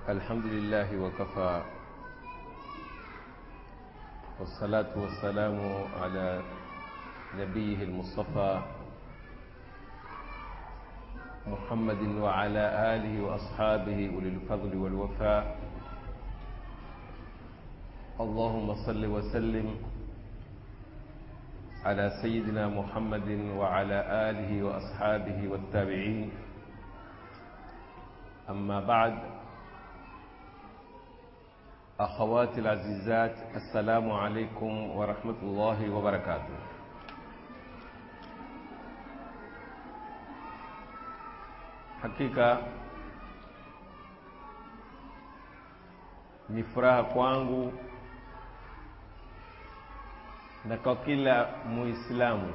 الحمد لله وكفى والصلاة والسلام على نبيه المصطفى محمد وعلى آله وأصحابه أولي الفضل والوفاء اللهم صل وسلم على سيدنا محمد وعلى آله وأصحابه والتابعين أما بعد أخواتي العزيزات السلام عليكم ورحمة الله وبركاته hakika ni furaha kwangu na kwa kila muislamu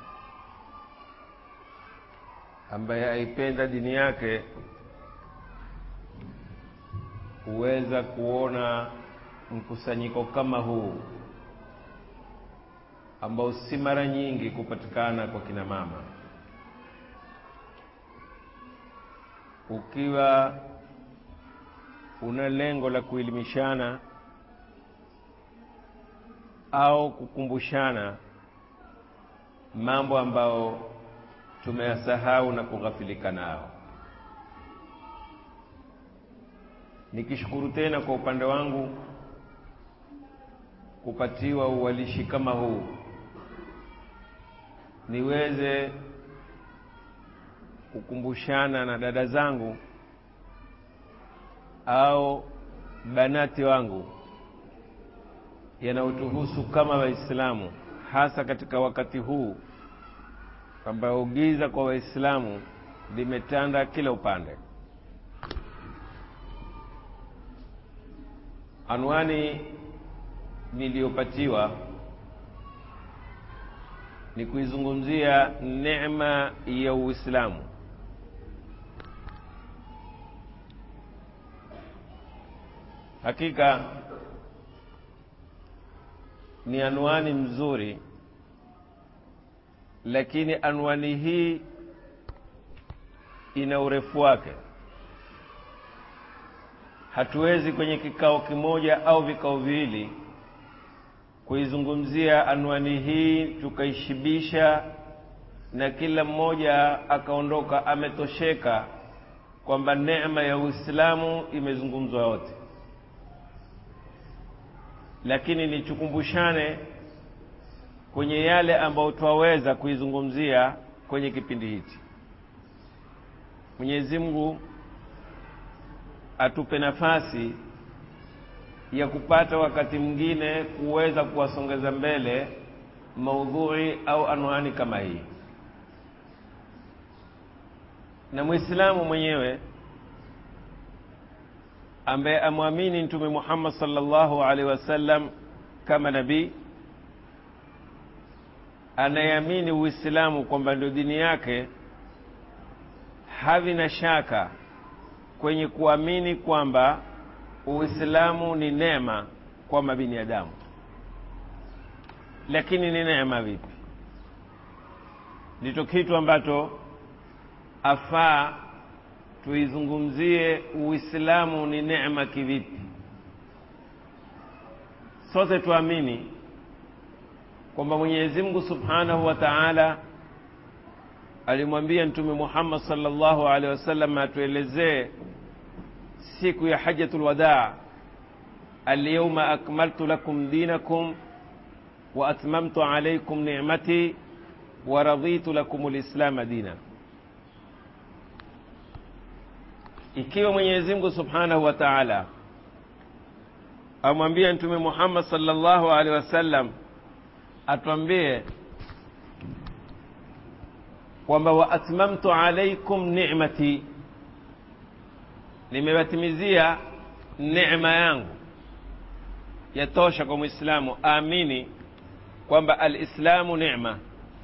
ambaye aipenda dini yake huweza kuona mkusanyiko kama huu ambao si mara nyingi kupatikana kwa kina mama ukiwa una lengo la kuelimishana au kukumbushana mambo ambayo tumeyasahau na kughafilika nao nikishukuru tena kwa upande wangu kupatiwa uwalishi kama huu niweze kukumbushana na dada zangu au banati wangu yanayotuhusu kama waislamu hasa katika wakati huu ambao giza kwa waislamu limetanda kila upande anwani niliyopatiwa ni kuizungumzia neema ya uislamu hakika ni anwani mzuri lakini anwani hii ina urefu wake hatuwezi kwenye kikao kimoja au vikao viwili kuizungumzia anwani hii tukaishibisha na kila mmoja akaondoka ametosheka kwamba neema ya uislamu imezungumzwa yote lakini nichukumbushane kwenye yale ambayo twaweza kuizungumzia kwenye kipindi hichi mwenyezi mungu atupe nafasi ya kupata wakati mwingine kuweza kuwasongeza mbele maudhui au anwani kama hii na mwislamu mwenyewe ambaye amwamini mtume muhammad salllahu alaihi wasallam kama nabii anayeamini uislamu kwamba ndio dini yake havi na shaka kwenye kuamini kwamba uislamu ni neema kwa mabiniadamu lakini ni neema vipi ndicho kitu ambacho afaa tuizungumzie uislamu ni neema kivipi sote tuamini kwamba mwenyezi mungu subhanahu wa taala alimwambia mtume muhammad salllahu alehi wasallam atuelezee siku ya hajatu lwadaa alyauma akmaltu lakum dinakum wa atmamtu alaikum nicmati wa raditu lakum lislama dina ikiwa mwenyezi mungu subhanahu wa taala amwambia mtume muhammad salllahu alehi wasallam atwambie kwamba wa atmamtu alaikum nicmati nimewatimizia neema yangu yatosha kwa mwislamu aamini kwamba alislamu nema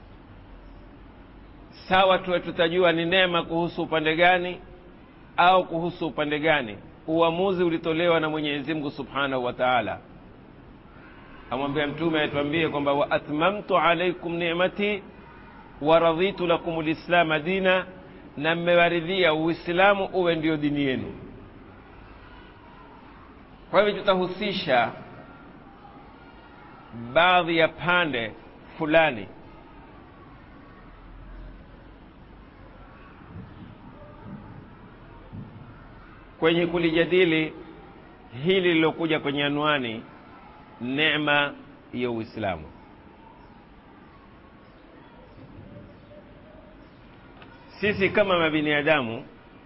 sawa tuwe tutajua ni neema kuhusu upande gani au kuhusu upande gani uamuzi ulitolewa na mwenyezi mungu subhanahu wa taala amwambia mtume atuambie kwamba wa atmamtu alaikum nimati wa raditu lakum lislama dina na mmewaridhia uislamu uwe ndio dini yenu kwa hivyo tutahusisha baadhi ya pande fulani kwenye kulijadili hili lilokuja kwenye anwani neema ya uislamu sisi kama mabiniadamu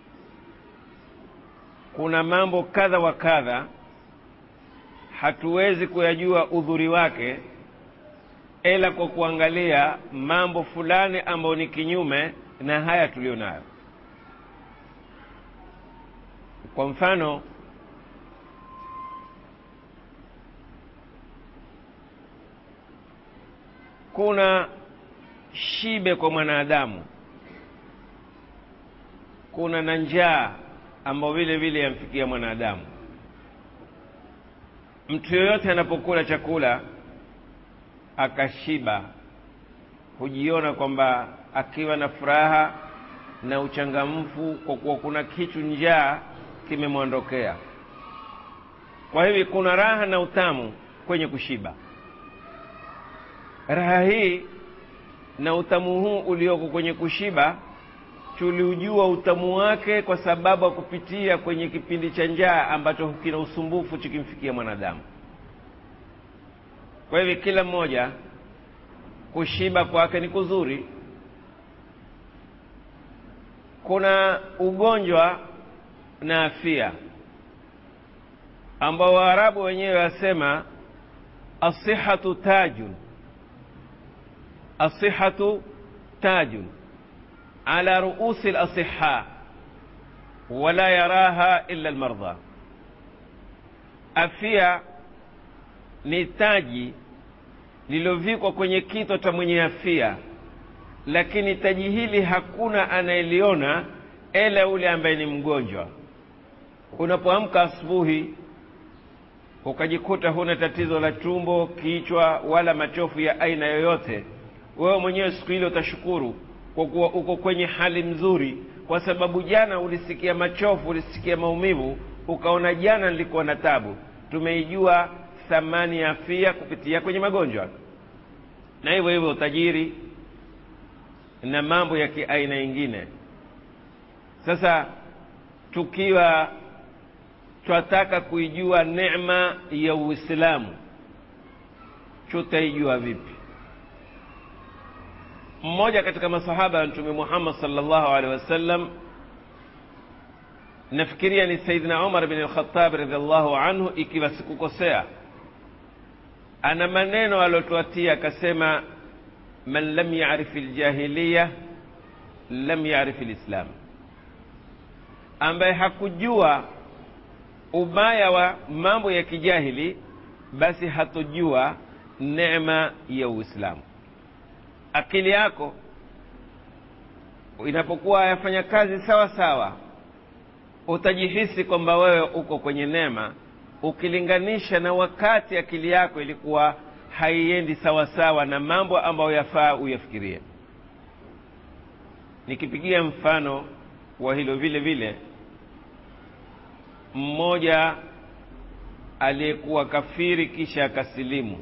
kuna mambo kadha wa kadha hatuwezi kuyajua udhuri wake ila kwa kuangalia mambo fulani ambayo ni kinyume na haya tuliyo nayo kwa mfano kuna shibe kwa mwanadamu kuna na njaa ambayo vile vile yamfikia mwanadamu mtu yoyote anapokula chakula akashiba hujiona kwamba akiwa na furaha na uchangamfu kwa kuwa kuna kitu njaa kimemwondokea kwa hivyo kuna raha na utamu kwenye kushiba raha hii na utamu huu ulioko kwenye kushiba tuliujua utamu wake kwa sababu ya kupitia kwenye kipindi cha njaa ambacho kina usumbufu chikimfikia mwanadamu kwa hivyo kila mmoja kushiba kwake ni kuzuri kuna ugonjwa na afia ambao waarabu wenyewe wasema asihatu tajun asihatu tajun ala ruusi lasiha wala yaraha illa lmardha afia ni taji lililovikwa kwenye kitwa cha mwenye afia lakini taji hili hakuna anayeliona ila yule ambaye ni mgonjwa unapoamka asubuhi ukajikuta huna tatizo la tumbo kichwa wala machofu ya aina yoyote wewe mwenyewe siku ile utashukuru kwa kuwa uko kwenye hali mzuri kwa sababu jana ulisikia machofu ulisikia maumivu ukaona jana nilikuwa na tabu tumeijua thamani ya afia kupitia kwenye magonjwa na hivyo hivyo utajiri na mambo ya kiaina ingine sasa tukiwa twataka kuijua neema ya uislamu tutaijua vipi mmoja katika masahaba ya mtume muhammad salllahu alehi wasallam nafikiria ni saidina umar bin lkhatab radiallahu anhu ikiwa sikukosea ana maneno aliotuatia akasema man lam yarif ljahiliya lam yarif lislam ambaye hakujua ubaya wa mambo ya kijahili basi hatojua neema ya uislamu akili yako inapokuwa yafanya kazi sawa sawa utajihisi kwamba wewe uko kwenye neema ukilinganisha na wakati akili yako ilikuwa haiendi sawa sawa na mambo ambayo yafaa uyafikirie nikipigia mfano wa hilo vile vile mmoja aliyekuwa kafiri kisha akasilimu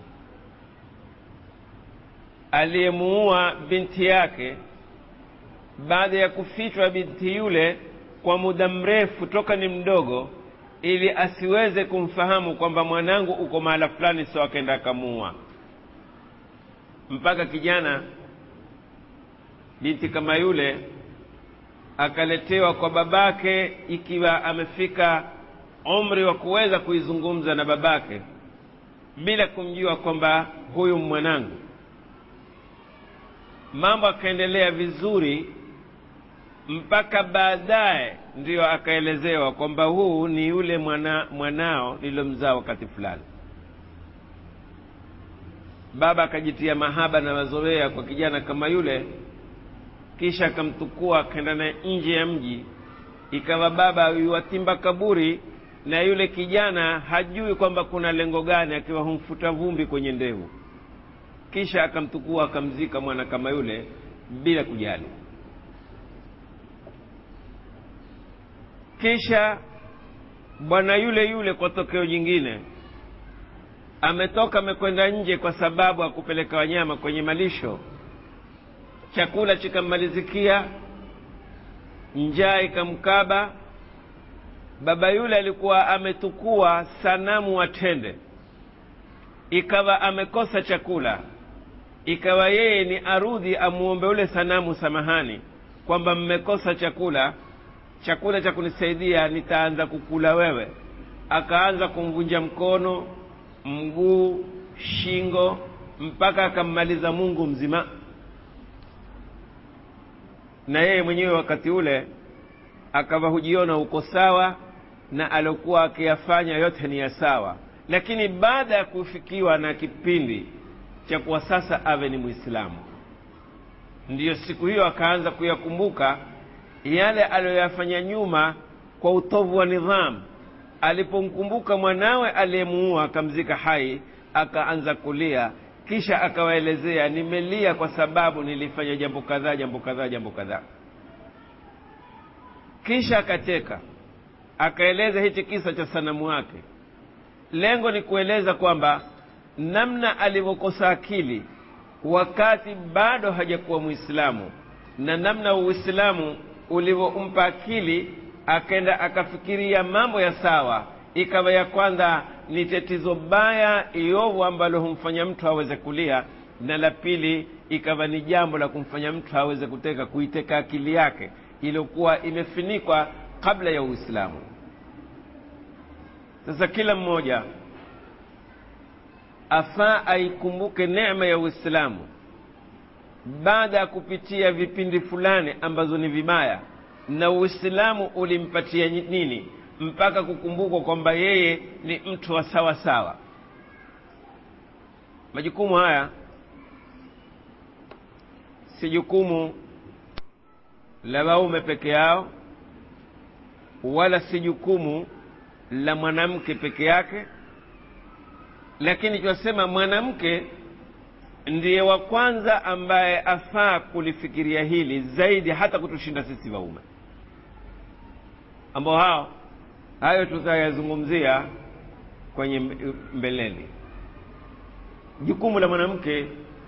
aliyemuua binti yake baada ya kufichwa binti yule kwa muda mrefu toka ni mdogo ili asiweze kumfahamu kwamba mwanangu uko mahala fulani so akaenda akamuua mpaka kijana binti kama yule akaletewa kwa babake ikiwa amefika umri wa kuweza kuizungumza na babake bila kumjua kwamba huyu mwanangu mambo akaendelea vizuri mpaka baadaye ndiyo akaelezewa kwamba huu ni yule mwana, mwanao nililomzaa wakati fulani baba akajitia mahaba na mazoea kwa kijana kama yule kisha akamtukua akaenda naye nje ya mji ikawa baba yuwatimba kaburi na yule kijana hajui kwamba kuna lengo gani akiwa humfuta vumbi kwenye ndevu kisha akamtukua akamzika mwana kama yule bila kujali kisha bwana yule yule kwa tokeo jingine ametoka amekwenda nje kwa sababu ya kupeleka wanyama kwenye malisho chakula chikammalizikia njaa ikamkaba baba yule alikuwa ametukua sanamu watende ikawa amekosa chakula ikawa yeye ni arudhi amuombe ule sanamu samahani kwamba mmekosa chakula chakula cha kunisaidia nitaanza kukula wewe akaanza kumvunja mkono mguu shingo mpaka akammaliza mungu mzima na yeye mwenyewe wakati ule akawa hujiona uko sawa na aliokuwa akiyafanya yote ni ya sawa lakini baada ya kufikiwa na kipindi cha kuwa sasa awe ni mwislamu ndiyo siku hiyo akaanza kuyakumbuka yale aliyoyafanya nyuma kwa utovu wa nidhamu alipomkumbuka mwanawe aliyemuua akamzika hai akaanza kulia kisha akawaelezea nimelia kwa sababu nilifanya jambo kadhaa jambo kadhaa jambo kadhaa kisha akacheka akaeleza hichi kisa cha sanamu wake lengo ni kueleza kwamba namna alivyokosa akili wakati bado hajakuwa mwislamu na namna uislamu ulivyompa akili akenda akafikiria mambo ya sawa ikawa ya kwanza ni tatizo baya iovu ambalo humfanya mtu aweze kulia na la pili ikawa ni jambo la kumfanya mtu aweze kuteka kuiteka akili yake iliyokuwa imefinikwa kabla ya uislamu sasa kila mmoja afaa aikumbuke neema ya uislamu baada ya kupitia vipindi fulani ambazo ni vibaya na uislamu ulimpatia nini mpaka kukumbukwa kwamba yeye ni mtu wa sawa sawa majukumu haya si jukumu la waume peke yao wala si jukumu la mwanamke peke yake lakini tunasema mwanamke ndiye wa kwanza ambaye afaa kulifikiria hili zaidi hata kutushinda sisi waume ambao hao hayo tutayazungumzia kwenye mbeleni jukumu la mwanamke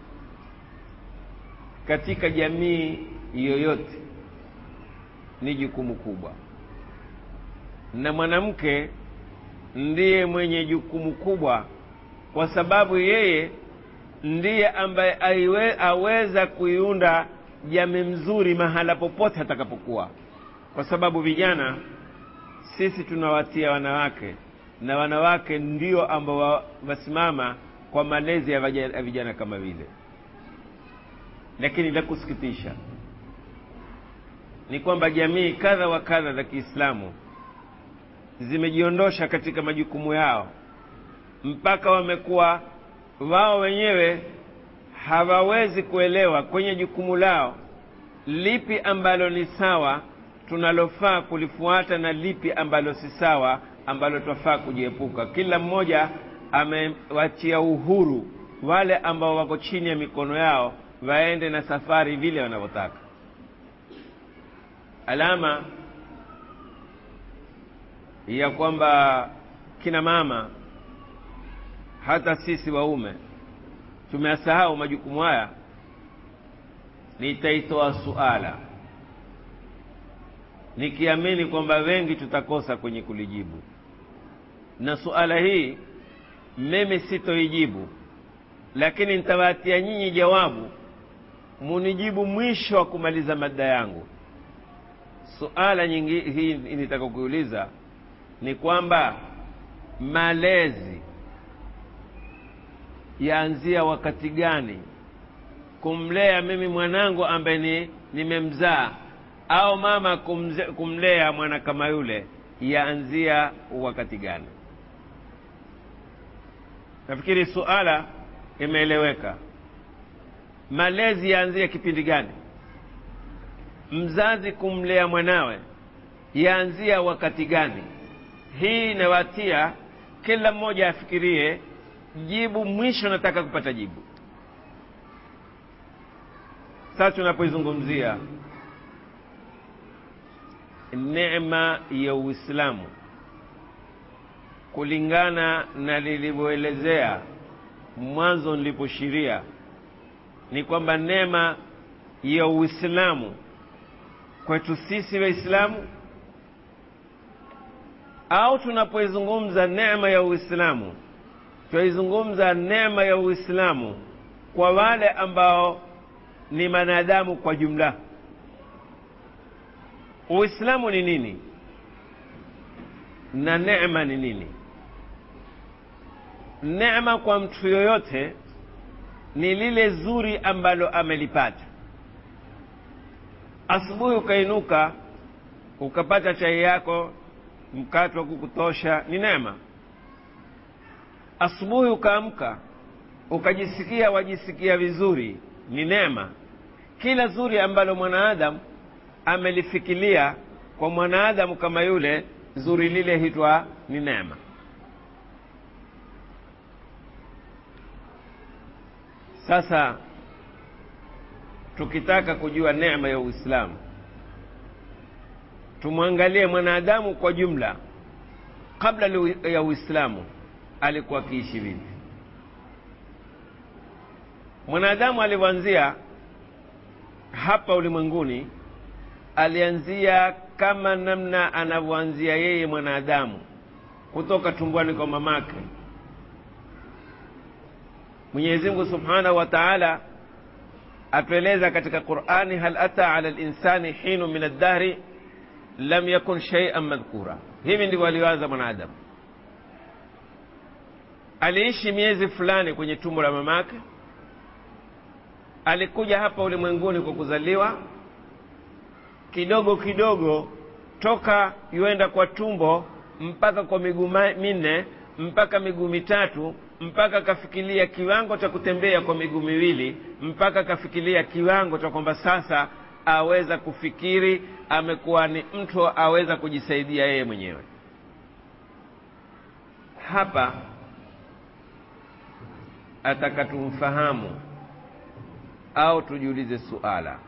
katika jamii yoyote ni jukumu kubwa na mwanamke ndiye mwenye jukumu kubwa kwa sababu yeye ndiye ambaye aiwe, aweza kuiunda jamii mzuri mahala popote atakapokuwa kwa sababu vijana sisi tunawatia wanawake na wanawake ndio ambao wasimama kwa malezi ya vijana kama vile lakini la kusikitisha ni kwamba jamii kadha wa kadha za kiislamu zimejiondosha katika majukumu yao mpaka wamekuwa wao wenyewe hawawezi kuelewa kwenye jukumu lao lipi ambalo ni sawa tunalofaa kulifuata na lipi ambalo si sawa ambalo twafaa kujiepuka kila mmoja amewachia uhuru wale ambao wako chini ya mikono yao waende na safari vile wanavyotaka alama ya kwamba kina mama hata sisi waume tumeyasahau majukumu haya nitaitoa suala nikiamini kwamba wengi tutakosa kwenye kulijibu na suala hii mimi sitoijibu lakini nitawatia nyinyi jawabu munijibu mwisho wa kumaliza mada yangu suala nyingi hii nitaka kuuliza ni kwamba malezi yaanzia wakati gani kumlea mimi mwanangu ambaye ni nimemzaa au mama kumze, kumlea mwana kama yule yaanzia wakati gani nafikiri suala imeeleweka malezi yaanzia kipindi gani mzazi kumlea mwanawe yaanzia wakati gani hii inawatia kila mmoja afikirie jibu mwisho nataka kupata jibu sasa tunapoizungumzia neema ya uislamu kulingana na lilivyoelezea mwanzo niliposhiria ni kwamba neema ya uislamu kwetu sisi waislamu au tunapoizungumza neema ya uislamu twaizungumza neema ya uislamu kwa wale ambao ni wanadamu kwa jumla uislamu ni nini na neema ni nini neema kwa mtu yoyote ni lile zuri ambalo amelipata asubuhi ukainuka ukapata chai yako mkate wa kukutosha ni neema asubuhi ukaamka ukajisikia wajisikia vizuri ni neema kila zuri ambalo mwanaadamu amelifikilia kwa mwanaadamu kama yule zuri lile hitwa ni neema sasa tukitaka kujua neema ya uislamu tumwangalie mwanadamu kwa jumla kabla ya uislamu alikuwa akiishi vipi mwanadamu alivyoanzia hapa ulimwenguni alianzia kama namna anavyoanzia yeye mwanadamu kutoka tumbwani kwa mamake mwenyezi mungu subhanahu wa taala atueleza katika qurani hal ata ala linsani hinu min addahri lam yakun shaian madhkura hivi ndivyo alivyoanza mwanadamu aliishi miezi fulani kwenye tumbo la mamake alikuja hapa ulimwenguni kwa kuzaliwa kidogo kidogo toka yuenda kwa tumbo mpaka kwa miguu minne mpaka miguu mitatu mpaka kafikiria kiwango cha kutembea kwa miguu miwili mpaka kafikiria kiwango cha kwamba sasa aweza kufikiri amekuwa ni mtu aweza kujisaidia yeye mwenyewe hapa ataka tumfahamu au tujiulize suala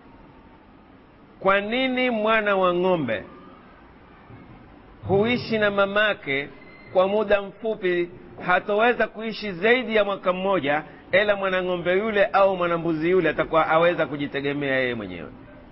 kwa nini mwana wa ng'ombe huishi na mamake kwa muda mfupi hatoweza kuishi zaidi ya mwaka mmoja ila mwanang'ombe yule au mwanambuzi yule atakuwa aweza kujitegemea yeye mwenyewe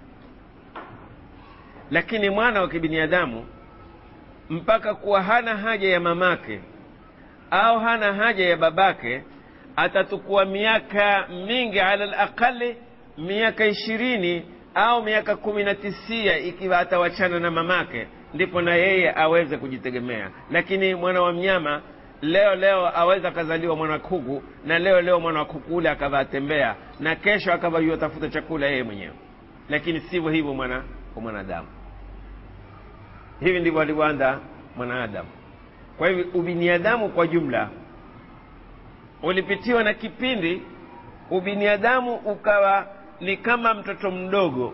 lakini mwana wa kibinadamu mpaka kuwa hana haja ya mamake au hana haja ya babake atatukua miaka mingi ala laqali miaka ishirini au miaka kumi na tisia ikiwa atawachana na mamake ndipo na yeye aweze kujitegemea lakini mwana wa mnyama leo leo aweza akazaliwa mwana kuku na leo leo mwana wa kuku ule akava atembea na kesho akava yuatafuta chakula yeye mwenyewe lakini sivyo hivyo mwana wa mwanadamu hivi ndivyo alivyoanza mwanadamu kwa hivyo ubiniadamu kwa jumla ulipitiwa na kipindi ubiniadamu ukawa ni kama mtoto mdogo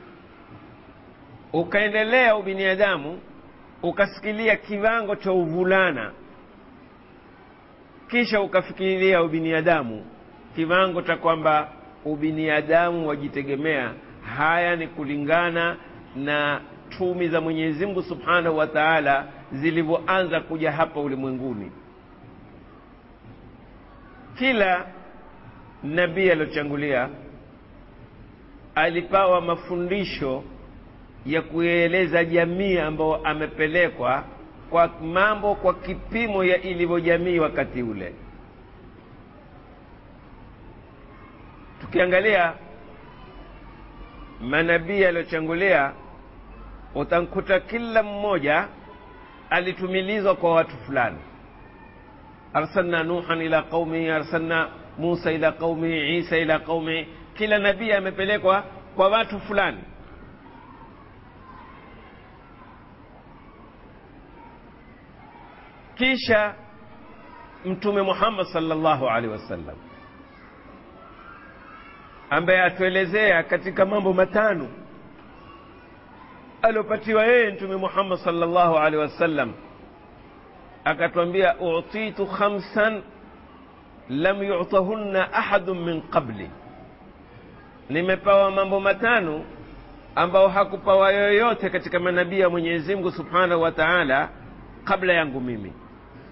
ukaendelea ubiniadamu ukasikilia kiwango cha uvulana kisha ukafikiria ubiniadamu kiwango cha kwamba ubiniadamu wajitegemea haya ni kulingana na tumi za mwenyezi mungu subhanahu wa taala zilivyoanza kuja hapa ulimwenguni kila nabii aliyochangulia alipawa mafundisho ya kueleza jamii ambayo amepelekwa kwa mambo kwa kipimo ya ilivyo jamii wakati ule tukiangalia manabii aliyochangulia utamkuta kila mmoja alitumilizwa kwa watu fulani arsalna nuhan ila qaumihi arsalna musa ila qaumihi isa ila qaumihi kila nabii amepelekwa kwa watu fulani kisha mtume muhammad salllahu alaihi wasallam ambaye atuelezea katika mambo matano aliopatiwa yeye mtume muhammad salllahu alaihi wasallam akatwambia utitu khamsan lam yutahunna ahadun min qabli nimepawa mambo matano ambao hakupawa yoyote katika manabii ya mwenyezi mungu subhanahu wa taala kabla yangu mimi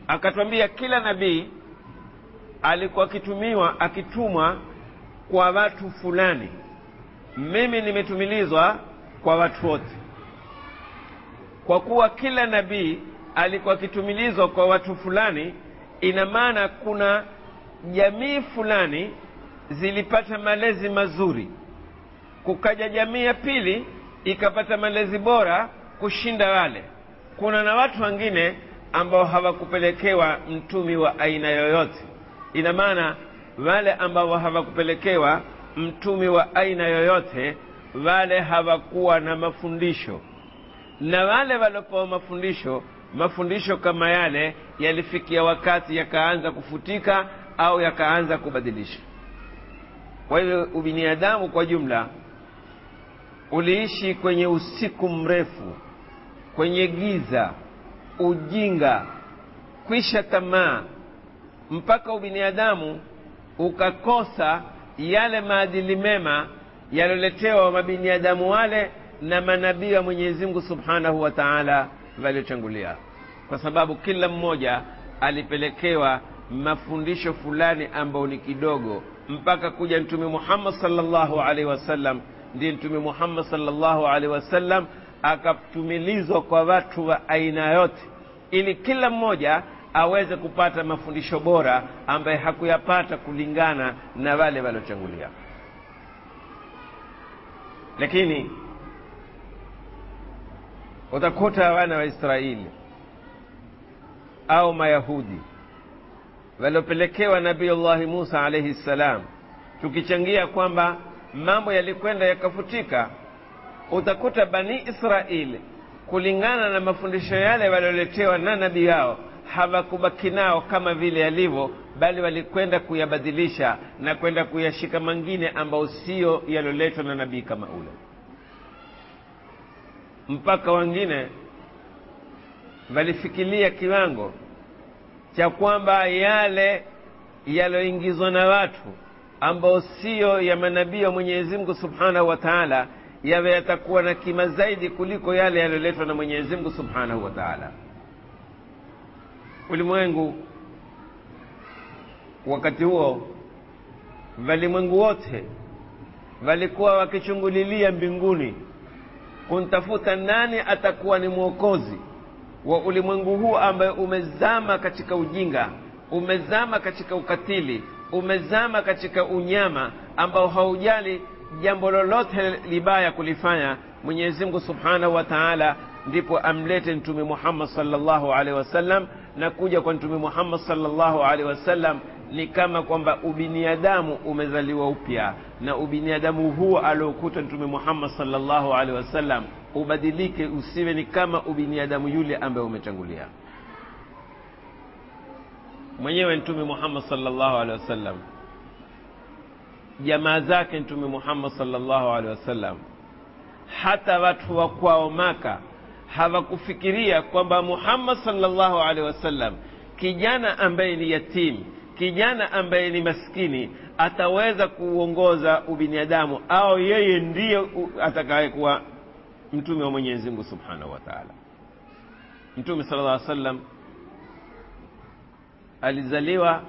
akatwambia kila nabii alikuwa akitumiwa akitumwa kwa watu fulani mimi nimetumilizwa kwa watu wote kwa kuwa kila nabii alikuwa akitumilizwa kwa watu fulani ina maana kuna jamii fulani zilipata malezi mazuri kukaja jamii ya pili ikapata malezi bora kushinda wale kuna na watu wengine ambao hawakupelekewa mtumi wa aina yoyote ina maana wale ambao hawakupelekewa mtumi wa aina yoyote wale hawakuwa na mafundisho na wale waliopewa mafundisho mafundisho kama yale yalifikia wakati yakaanza kufutika au yakaanza kubadilisha kwa hivyo ubinadamu kwa jumla uliishi kwenye usiku mrefu kwenye giza ujinga kwisha tamaa mpaka ubinadamu ukakosa yale maadili mema yalioletewa mabinadamu wale na manabii wa mwenyezi mungu subhanahu wa taala waliochangulia kwa sababu kila mmoja alipelekewa mafundisho fulani ambayo ni kidogo mpaka kuja mtume muhammad salllahu alaihi wasallam ndiye mtume muhammad salllahu alaihi wasallam akatumilizwa kwa watu wa aina yote ili kila mmoja aweze kupata mafundisho bora ambaye hakuyapata kulingana na wale waliochangulia lakini utakuta wana wa israeli au mayahudi waliopelekewa nabiullahi musa alaihi ssalam tukichangia kwamba mambo yalikwenda yakafutika utakuta bani israeli kulingana na mafundisho yale walioletewa na nabii yao hawakubaki nao kama vile yalivyo bali walikwenda kuyabadilisha na kwenda kuyashika mengine ambayo siyo yalioletwa na nabii kama ule mpaka wengine walifikiria kiwango cha kwamba yale yaliyoingizwa na watu ambao siyo ya manabii wa mwenyezi mungu subhanahu wa taala yawe yatakuwa na kima zaidi kuliko yale yaliyoletwa na mwenyezi mungu subhanahu wa taala ulimwengu wakati huo walimwengu wote walikuwa wakichungulilia mbinguni kumtafuta nani atakuwa ni mwokozi wa ulimwengu huu ambaye umezama katika ujinga umezama katika ukatili umezama katika unyama ambao haujali jambo lolote libaya kulifanya mwenyezi mungu subhanahu wa taala ndipo amlete mtume muhammad salllahu alaihi wasallam na kuja kwa mtume muhammad salllahu alaihi wasallam ni kama kwamba ubinadamu umezaliwa upya na ubinadamu huo aliokuta mtume muhammad salllahu alaihi wasallam ubadilike usiwe ni kama ubinadamu yule ambaye umetangulia mwenyewe mtume muhammad salllahu alehi wasallam jamaa zake mtume muhammad salllahu alehi wasallam hata watu wa kwao maka hawakufikiria kwamba muhammad salllahu alehi wasallam kijana ambaye ni yatimu kijana ambaye ni maskini ataweza kuuongoza ubinadamu au yeye ndiye atakayekuwa mtume wa mwenyezi mungu subhanahu wa taala mtume sala llah sallam alizaliwa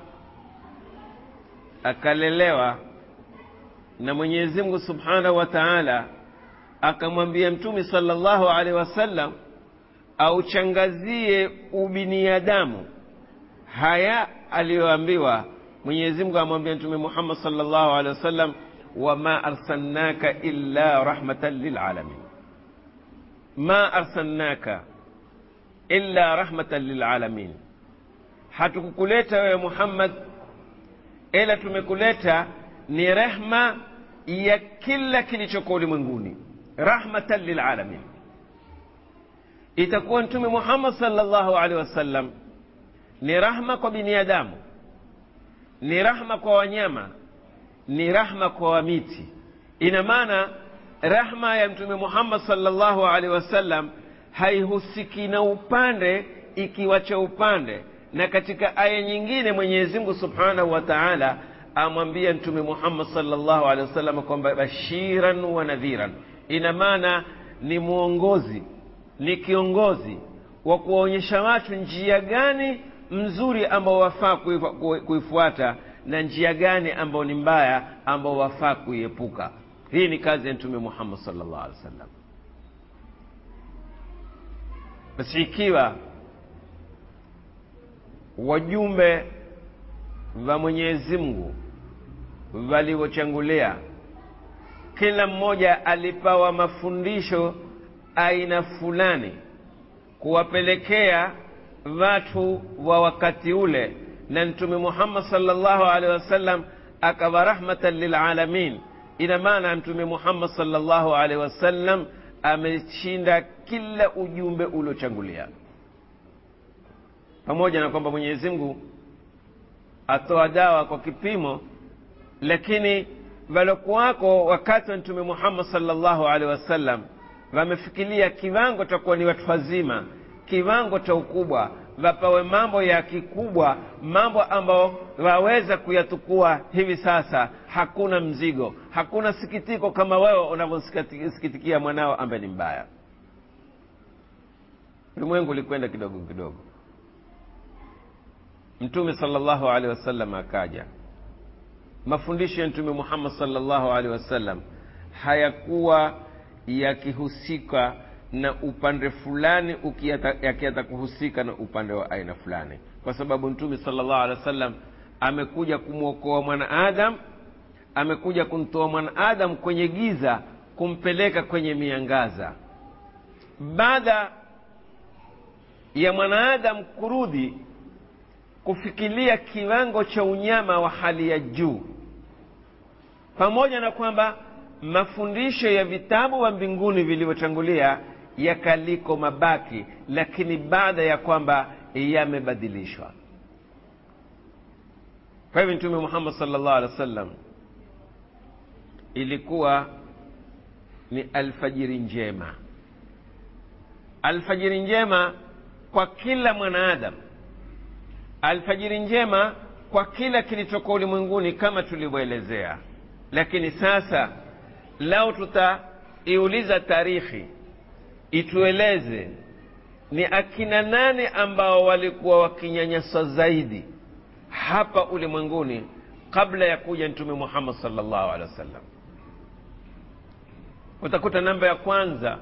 akalelewa na mwenyezi mungu subhanahu wa taala akamwambia mtume salllahu alehi wasallam auchangazie ubinadamu haya aliyoambiwa mwenyezi mungu amwambia mtume muhammad salllahu alehi wasallam wama arsalnaka illa rahmatan lilalamin ma arsalnaka illa rahmatan lilalamin hatukukuleta wewe muhammad ila tumekuleta ni rehma ya kila kilichoko ulimwenguni rahmatan lilalamin itakuwa mtume muhammad salllahu alehi wasallam ni rahma kwa binadamu ni rahma kwa wanyama ni rahma kwa wamiti ina maana rahma ya mtume muhammad salllahu alehi wasallam haihusiki na upande ikiwacha upande na katika aya nyingine mwenyezi mungu subhanahu wa taala amwambia mtume muhammad salllahu alehi wasallam kwamba bashiran wa nadhiran ina maana ni mwongozi ni kiongozi wa kuwaonyesha watu njia gani mzuri ambao wafaa kuifuata na njia gani ambao ni mbaya ambao wafaa kuiepuka hii ni kazi ya mtume muhammad salllah alih wa sallam basi ikiwa wajumbe wa mwenyezi mungu walivyochangulia kila mmoja alipawa mafundisho aina fulani kuwapelekea watu wa wakati ule na mtume muhammad salllahu alehi wasallam akawa rahmatan lilalamin ina maana mtume muhammad salllahu alehi wasallam ameshinda kila ujumbe uliochangulia pamoja na kwamba mwenyezi mungu atoa dawa kwa kipimo lakini walokuwako wakati wa mtume muhammad salllahu alehi wasallam wamefikiria kiwango cha kuwa ni watu wazima kiwango cha ukubwa wapawe mambo ya kikubwa mambo ambayo waweza kuyatukua hivi sasa hakuna mzigo hakuna sikitiko kama wewe unavyomsikitikia mwanao ambaye ni mbaya ulimwengu ulikwenda kidogo kidogo mtume salllahu alehi wasallam akaja mafundisho ya mtume muhammad salllahu alehi wasallam hayakuwa yakihusika na upande fulani yakiata kuhusika na upande wa aina fulani kwa sababu mtume salllah alehi wa sallam amekuja kumwokoa mwanaadam amekuja kumtoa mwanaadam kwenye giza kumpeleka kwenye miangaza baada ya mwanaadam kurudi kufikiria kiwango cha unyama wa hali ya juu pamoja na kwamba mafundisho ya vitabu wa mbinguni vilivyotangulia yakaliko mabaki lakini baada ya kwamba yamebadilishwa kwa hivyo mtume muhammad salllah alih wa sallam ilikuwa ni alfajiri njema alfajiri njema kwa kila mwanaadamu alfajiri njema kwa kila kilichokuwa ulimwenguni kama tulivyoelezea lakini sasa lau tutaiuliza tarikhi itueleze ni akina nani ambao walikuwa wakinyanyaswa zaidi hapa ulimwenguni kabla ya kuja mtume muhammad salllahu alehi wa sallam utakuta namba ya kwanza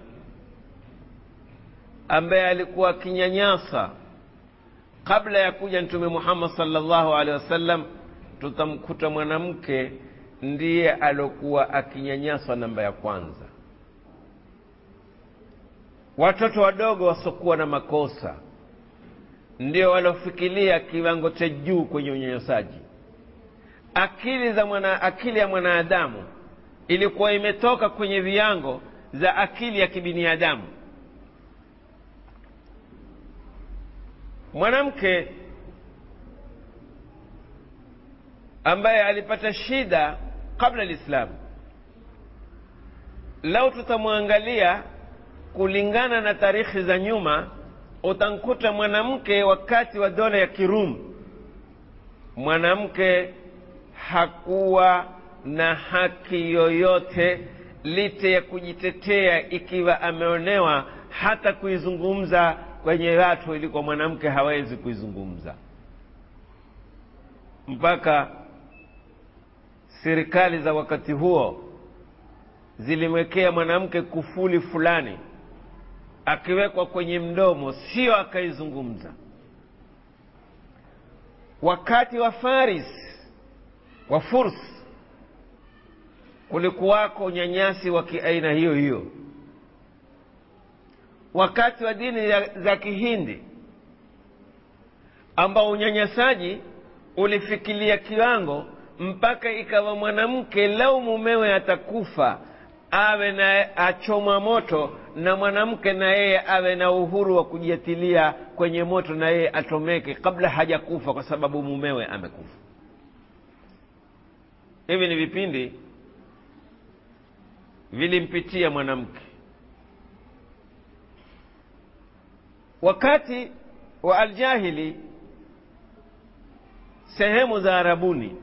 ambaye alikuwa akinyanyasa kabla ya kuja mtume muhammad salllahu alehi wasallam tutamkuta mwanamke ndiye aliokuwa akinyanyaswa namba ya kwanza watoto wadogo wasiokuwa na makosa ndio waliofikiria kiwango cha juu kwenye unyanyasaji akili za mwana, akili ya mwanadamu ilikuwa imetoka kwenye viango za akili ya kibinadamu mwanamke ambaye alipata shida kabla lislamu lau tutamwangalia kulingana na tarikhi za nyuma utamkuta mwanamke wakati wa dola ya kirumu mwanamke hakuwa na haki yoyote lite ya kujitetea ikiwa ameonewa hata kuizungumza kwenye watu ilikuwa mwanamke hawezi kuizungumza mpaka serikali za wakati huo zilimwekea mwanamke kufuli fulani akiwekwa kwenye mdomo sio akaizungumza wakati wa faris wa furs kulikuwako unyanyasi wa kiaina hiyo hiyo wakati wa dini za kihindi ambao unyanyasaji ulifikilia kiwango mpaka ikawa mwanamke lau mumewe atakufa awe na achomwa moto na mwanamke na yeye awe na uhuru wa kujiatilia kwenye moto na yeye atomeke kabla hajakufa kwa sababu mumewe amekufa hivi ni vipindi vilimpitia mwanamke wakati wa aljahili sehemu za arabuni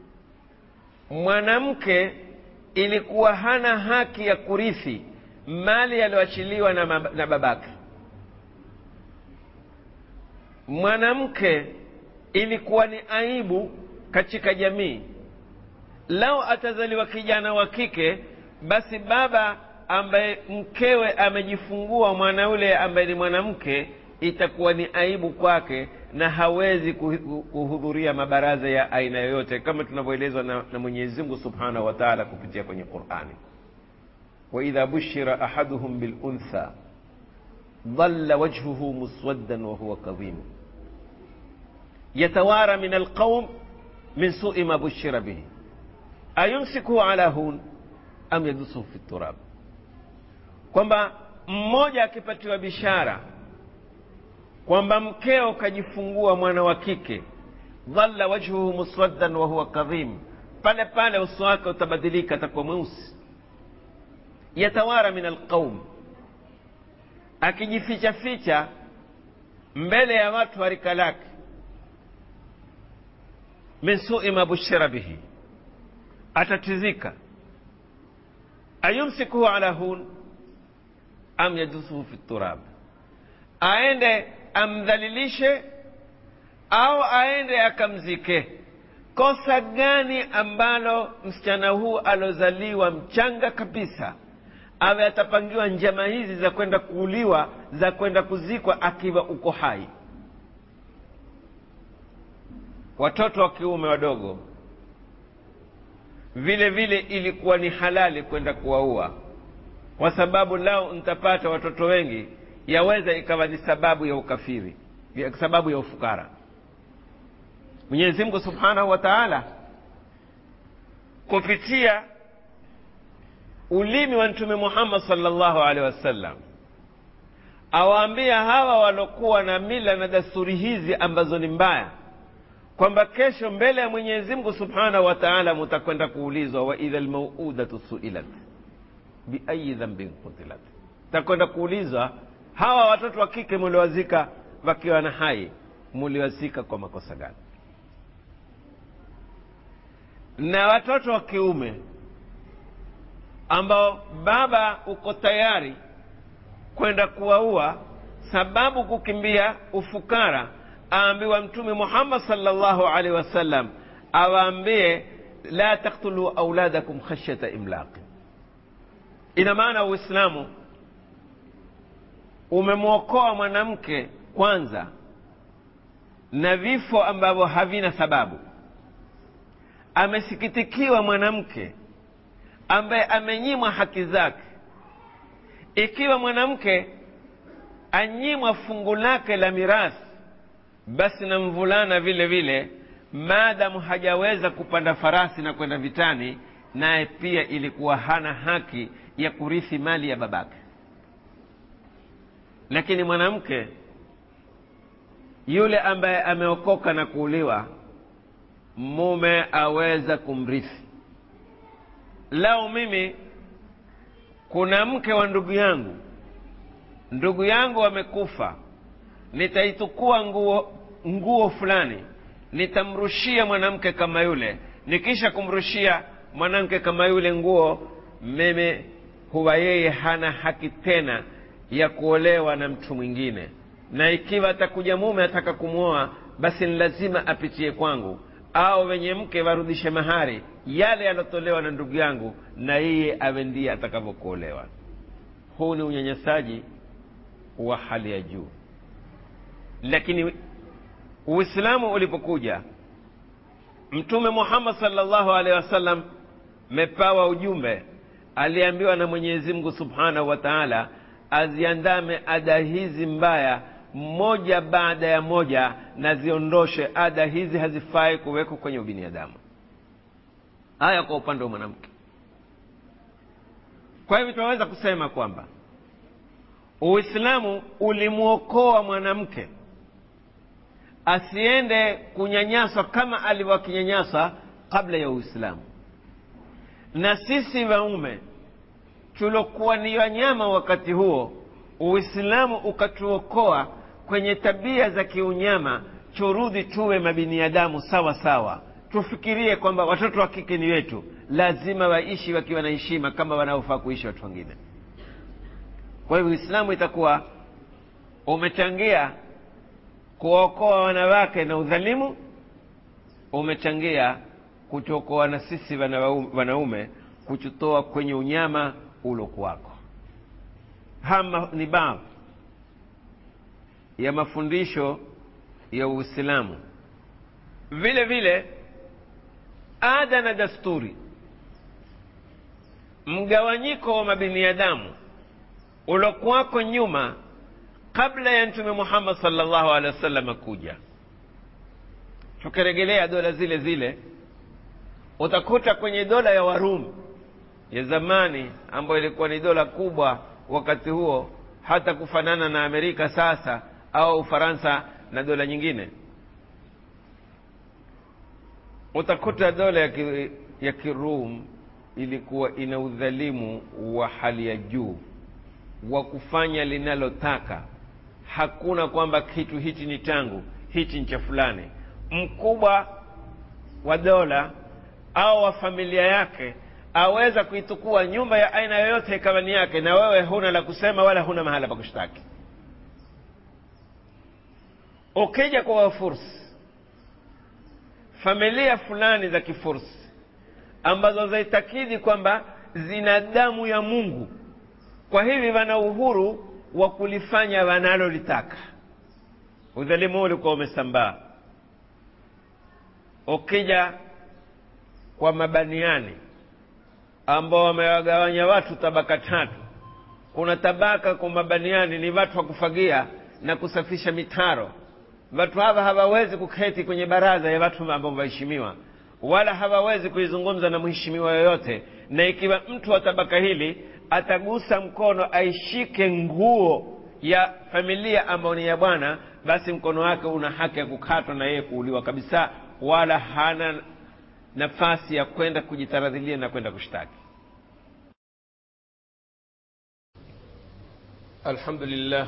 mwanamke ilikuwa hana haki ya kurithi mali yaliyoachiliwa na, na babake mwanamke ilikuwa ni aibu katika jamii lau atazaliwa kijana wa kike basi baba ambaye mkewe amejifungua mwana yule ambaye ni mwanamke itakuwa ni aibu kwake na hawezi kuhudhuria mabaraza ya aina yoyote kama tunavyoelezwa na, na mwenyezi mungu subhanahu wa taala kupitia kwenye qurani waidha bushira ahaduhum biluntha dhalla wajhuhu muswaddan wahuwa kadhimu yatawara min alqaum min sui ma bushira bihi ayumsikuhu ala hun am yadusuhu fi turab kwamba mmoja akipatiwa bishara kwamba mkeo kajifungua mwana wa kike dhalla wajhuhu muswaddan wa huwa kadhim pale pale uso wake utabadilika atakuwa mweusi yatawara min alqaum akijificha ficha mbele ya watu wa rika lake min sui ma bushira bihi atatizika ayumsikuhu ala hun am yadusuhu fi turab aende amdhalilishe au aende akamzike kosa gani ambalo msichana huu alozaliwa mchanga kabisa awe atapangiwa njama hizi za kwenda kuuliwa za kwenda kuzikwa akiwa uko hai watoto wa kiume wadogo vile vile ilikuwa ni halali kwenda kuwaua kwa sababu lao nitapata watoto wengi yaweza ikawa ni sababu ya ukafiri sababu ya ufukara mwenyezi mungu subhanahu wa taala kupitia ulimi wa mtume muhammad salllahu alehi wasallam awaambia hawa walokuwa na mila na dasturi hizi ambazo ni mbaya kwamba kesho mbele ya mwenyezi mungu subhanahu wa taala mutakwenda kuulizwa waidha lmauudatu suilat biayi dhambin kutilat takwenda kuulizwa hawa watoto wa kike muliwazika wakiwa na hai muliwazika kwa makosa gani na watoto wa kiume ambao baba uko tayari kwenda kuwaua sababu kukimbia ufukara aambiwa mtume muhammad salllahu alaihi wasallam awaambie la taktulu auladakum khashyata imlaqi ina maana uislamu umemwokoa mwanamke kwanza na vifo ambavyo havina sababu amesikitikiwa mwanamke ambaye amenyimwa haki zake ikiwa mwanamke anyimwa fungu lake la mirathi basi na mvulana vile vile maadamu hajaweza kupanda farasi na kwenda vitani naye pia ilikuwa hana haki ya kurithi mali ya babake lakini mwanamke yule ambaye ameokoka na kuuliwa mume aweza kumrithi lao mimi kuna mke wa ndugu yangu ndugu yangu amekufa nitaitukua nguo nguo fulani nitamrushia mwanamke kama yule nikisha kumrushia mwanamke kama yule nguo mimi huwa yeye hana haki tena ya kuolewa na mtu mwingine na ikiwa atakuja mume ataka kumwoa basi ni lazima apitie kwangu au wenye mke warudishe mahari yale yalotolewa na ndugu yangu na yeye awe ndiye atakavyokuolewa huu ni unyanyasaji wa hali ya juu lakini uislamu ulipokuja mtume muhammad salllahu alehi wasallam mepawa ujumbe aliambiwa na mwenyezi mungu subhanahu wa taala aziandame ada hizi mbaya moja baada ya moja na ziondoshe ada hizi hazifai kuwekwa kwenye ubinadamu haya kwa upande wa mwanamke kwa hivyo tunaweza kusema kwamba uislamu ulimwokoa mwanamke asiende kunyanyaswa kama alivyokinyanyaswa kabla ya uislamu na sisi waume tulokuwa ni wanyama wakati huo uislamu ukatuokoa kwenye tabia za kiunyama churudhi tuwe mabiniadamu sawa sawa tufikirie kwamba watoto wa kike ni wetu lazima waishi wakiwa na heshima kama wanaofaa kuishi watu wengine kwa hivyo uislamu itakuwa umechangia kuokoa wanawake na udhalimu umechangia kutuokoa na sisi wanaume kututoa kwenye unyama ulokuwako hama ni baadhi ya mafundisho ya uislamu vile vile ada na dasturi mgawanyiko wa mabiniadamu ulokuwako nyuma kabla ya mtume muhammad salllahu alehi wasallam kuja tukiregelea dola zile zile utakuta kwenye dola ya warumi ya zamani ambayo ilikuwa ni dola kubwa wakati huo hata kufanana na amerika sasa au ufaransa na dola nyingine utakuta dola ya, ki, ya kirum ilikuwa ina udhalimu wa hali ya juu wa kufanya linalotaka hakuna kwamba kitu hichi ni tangu hichi ni cha fulani mkubwa wa dola au wa familia yake aweza kuitukua nyumba ya aina yoyote kama ni yake na wewe huna la kusema wala huna mahala pa kushtaki ukija kwa wafursi familia fulani za kifursi ambazo zaitakidi kwamba zina damu ya mungu kwa hivi wana uhuru wa kulifanya wanalolitaka udhalimu huu ulikuwa umesambaa ukija kwa mabaniani ambao wamewagawanya watu tabaka tatu kuna tabaka kwa mabaniani ni watu wa kufagia na kusafisha mitaro watu hawa hawawezi kuketi kwenye baraza ya watu ambao waheshimiwa wala hawawezi kuizungumza na mheshimiwa yoyote na ikiwa mtu wa tabaka hili atagusa mkono aishike nguo ya familia ambayo ni ya bwana basi mkono wake una haki ya kukatwa na yeye kuuliwa kabisa wala hana nafasi ya kwenda kujitaradhilia na kwenda kushtaki alhamdulillah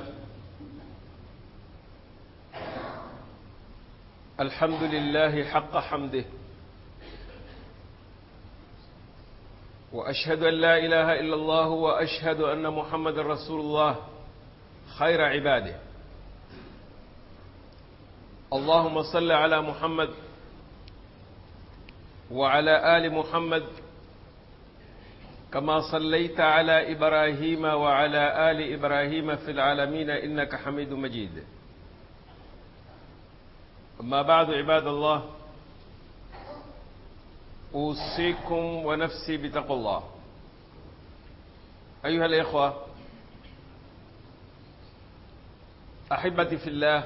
الحمد لله حق حمده واشهد ان لا اله الا الله واشهد ان محمد رسول الله خير عباده اللهم صل على محمد وعلى ال محمد كما صليت على ابراهيم وعلى ال ابراهيم في العالمين انك حميد مجيد أما بعد عباد الله أوصيكم ونفسي بتقوى الله أيها الإخوة أحبتي في الله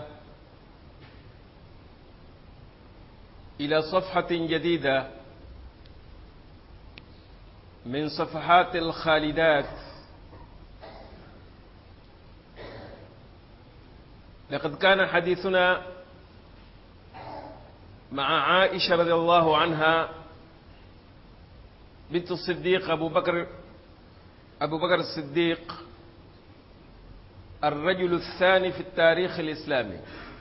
إلى صفحة جديدة من صفحات الخالدات لقد كان حديثنا مع عائشة رضي الله عنها بنت الصديق أبو بكر أبو بكر الصديق الرجل الثاني في التاريخ الإسلامي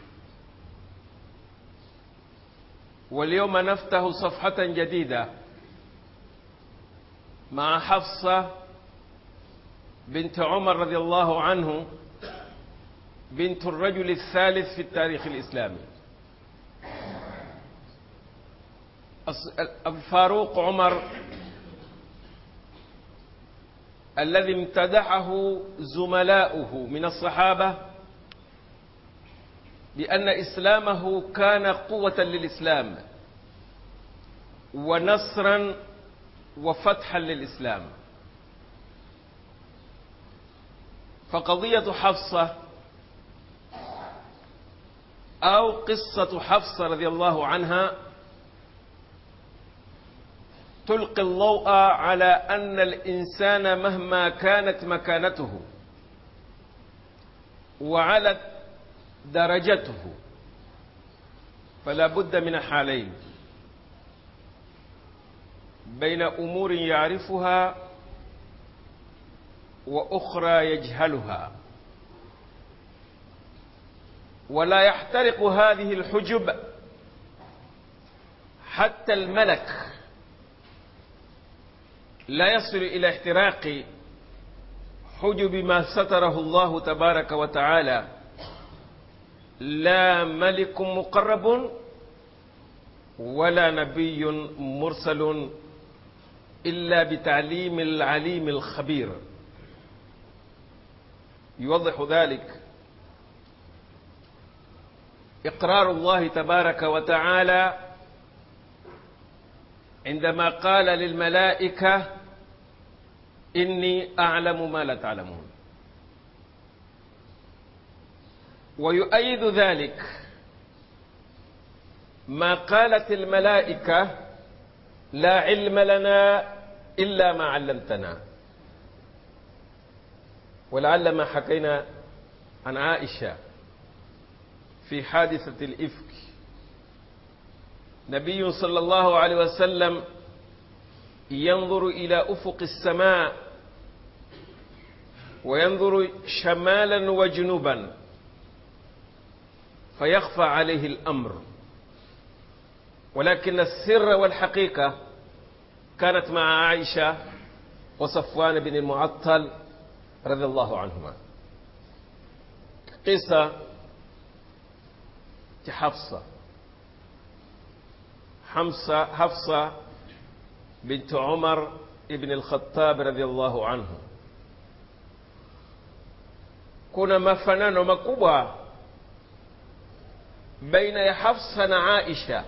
واليوم نفتح صفحة جديدة مع حفصة بنت عمر رضي الله عنه بنت الرجل الثالث في التاريخ الإسلامي الفاروق عمر الذي امتدحه زملاؤه من الصحابة بأن إسلامه كان قوة للإسلام ونصرا وفتحا للإسلام فقضية حفصة أو قصة حفصة رضي الله عنها تلقي الضوء على أن الإنسان مهما كانت مكانته وعلت درجته فلا بد من حالين بين أمور يعرفها وأخرى يجهلها ولا يحترق هذه الحجب حتى الملك لا يصل إلى احتراق حجب ما ستره الله تبارك وتعالى la malikun muqarabun wala nabiyun mursalun illa bitalimi lalimi lkhabir يوضح ذلك إقرار الله تبارك وتعالى عندما قال للملائكة إني أعلم ما لا تعلمون ويؤيد ذلك ما قالت الملائكة لا علم لنا إلا ما علمتنا ولعل ما حكينا عن عائشة في حادثة الإفك نبي صلى الله عليه وسلم ينظر إلى أفق السماء وينظر شمالا وجنوبا فيخفى عليه الأمر ولكن السر والحقيقة كانت مع عائشة وصفوان بن المعطل رضي الله عنهما قصة حفصة حمصة حفصة بنت عمر ابن الخطاب رضي الله عنه kuna mafanano makubwa baina ya hafsa na aisha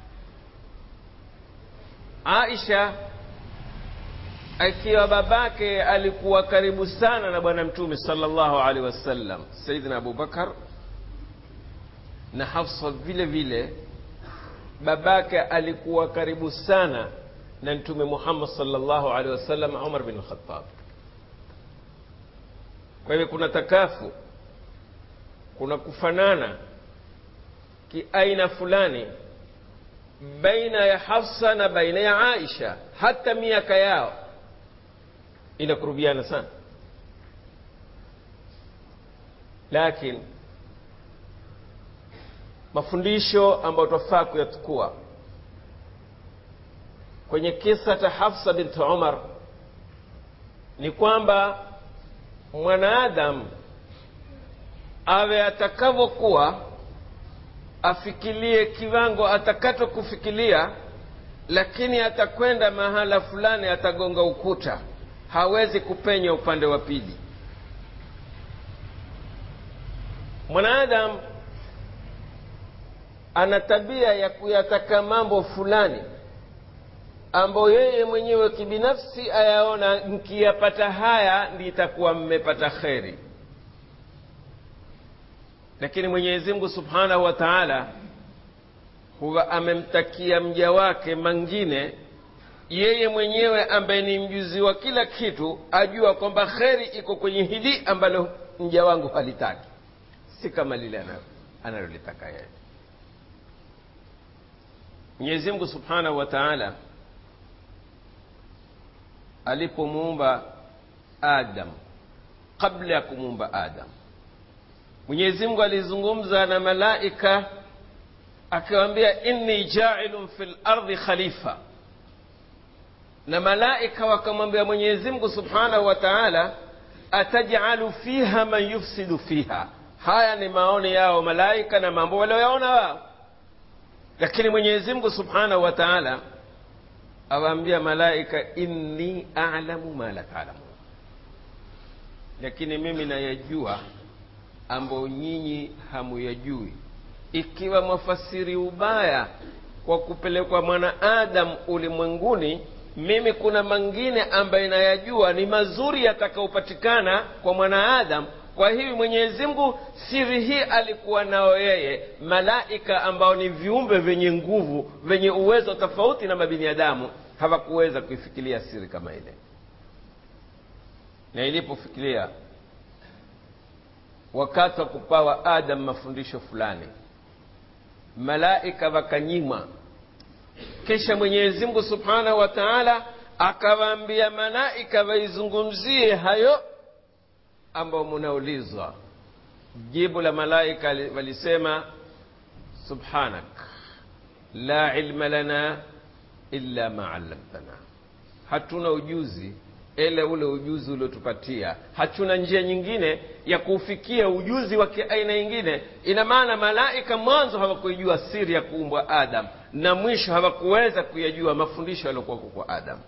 aisha akiwa babake alikuwa karibu sana na bwana mtume sallallahu alaihi wasallam sayidina abubakar na hafsa vile vile babake alikuwa karibu sana na mtume muhammad sallallahu alaihi wasallam umar bin lkhatab kwa hivyo kuna takafu kuna kufanana kiaina fulani baina ya hafsa na baina ya aisha hata miaka yao inakurubiana sana lakini mafundisho ambayo twafaa kuyatukua kwenye kisa cha hafsa binti umar ni kwamba mwanaadamu awe atakavyokuwa afikilie kiwango atakacho kufikilia lakini atakwenda mahala fulani atagonga ukuta hawezi kupenya upande wa pili mwanadamu ana tabia ya kuyataka mambo fulani ambayo yeye mwenyewe kibinafsi ayaona nkiyapata haya ndi itakuwa mmepata kheri lakini mwenyezi mungu subhanahu wa taala huwa amemtakia mja wake mangine yeye mwenyewe ambaye ni mjuzi wa kila kitu ajua kwamba kheri iko kwenye hili ambalo mja wangu halitaki si kama lile analolitaka yeye mwenyezi mungu subhanahu wa taala alipomuumba adam kabla ya kumuumba adam mwenyezi mungu alizungumza na malaika akiwambia inni jailun fi lardi khalifa na malaika wakamwambia mwenyezi mungu subhanahu wa taala atajalu fiha man yufsidu fiha haya ni maoni yao malaika na mambo walioyaona wao lakini mwenyezi mungu subhanahu wa taala awaambia malaika inni alamu ma la taalamun lakini mimi nayajua ambayo nyinyi hamuyajui ikiwa mwafasiri ubaya kwa kupelekwa mwanaadamu ulimwenguni mimi kuna mangine ambaye nayajua ni mazuri yatakayopatikana kwa mwanaadamu kwa hivi mwenyezi mungu siri hii alikuwa nao yeye malaika ambao ni viumbe vyenye nguvu vyenye uwezo tofauti na mabinadamu hawakuweza kuifikiria siri kama ile na ilipofikiria wakati wa kupawa adam mafundisho fulani malaika wakanyimwa kisha mwenyezi mungu subhanahu wa taala akawaambia malaika waizungumzie hayo ambayo munaulizwa jibu la malaika walisema subhanak la ilma lana illa ma allamtana hatuna ujuzi ele ule ujuzi uliotupatia hatuna njia nyingine ya kuufikia ujuzi wa kiaina nyingine ina maana malaika mwanzo hawakuijua siri ya kuumbwa adam na mwisho hawakuweza kuyajua mafundisho yaliyokuwako kwa adam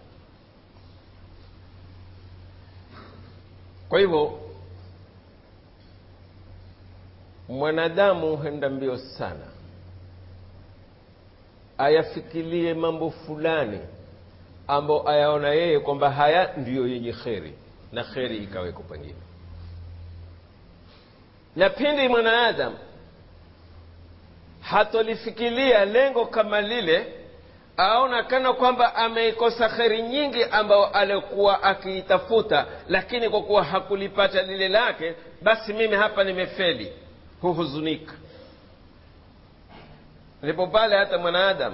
kwa hivyo mwanadamu huenda mbio sana ayafikirie mambo fulani ambayo ayaona yeye kwamba haya ndiyo yenye kheri na kheri ikaweko pengine na pindi mwanaadamu hatolifikiria lengo kama lile aona kana kwamba ameikosa kheri nyingi ambayo alikuwa akiitafuta lakini kwa kuwa hakulipata lile lake basi mimi hapa nimefeli huhuzunika ndipo pale hata mwanaadamu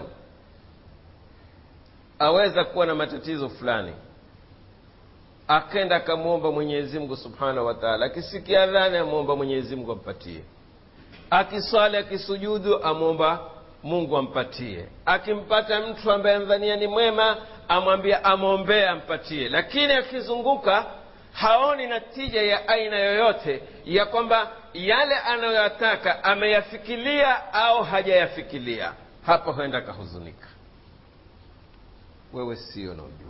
aweza kuwa na matatizo fulani akenda akamwomba mwenyezi mungu subhanahu wa taala akisikia adhani amwomba mwenyezi mungu ampatie akiswali akisujudu amwomba mungu ampatie akimpata mtu ambaye amdhania ni mwema amwambia amwombee ampatie lakini akizunguka haoni natija ya aina yoyote ya kwamba yale anayoyataka ameyafikilia au hajayafikilia hapa huenda akahuzunika wewe sio na ujua